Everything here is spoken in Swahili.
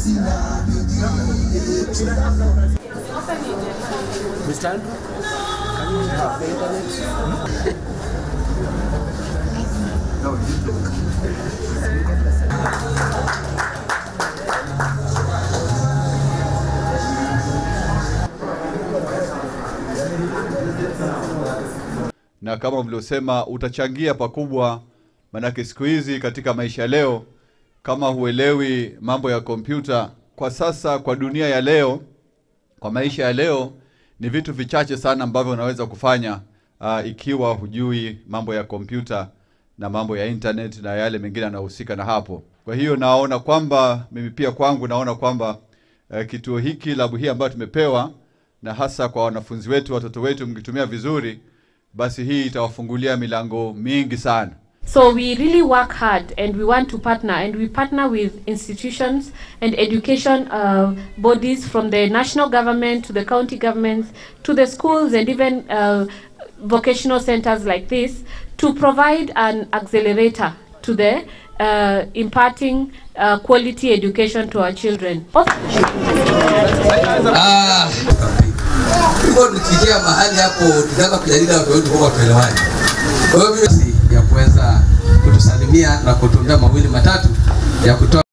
Mr. Andrew, can you have the internet? na kama mliosema utachangia pakubwa, manake siku hizi katika maisha leo, kama huelewi mambo ya kompyuta kwa sasa, kwa dunia ya leo, kwa maisha ya leo, ni vitu vichache sana ambavyo unaweza kufanya uh, ikiwa hujui mambo ya kompyuta na mambo ya internet na yale mengine yanayohusika na hapo. Kwa hiyo naona kwamba mimi pia kwangu naona kwamba uh, kituo hiki labu hii ambayo tumepewa na hasa kwa wanafunzi wetu, watoto wetu, mkitumia vizuri, basi hii itawafungulia milango mingi sana. So we really work hard and we want to partner and we partner with institutions and education uh, bodies from the national government to the county governments to the schools and even uh, vocational centers like this to provide an accelerator to the uh, imparting uh, quality education to our children. Ah, hivyo tukifikia mahali hapo tutaanza kujadili watu wetu kwa tuelewane. Kwa hiyo mimi ya kuweza kutusalimia na kutuambia mawili matatu ya kutoa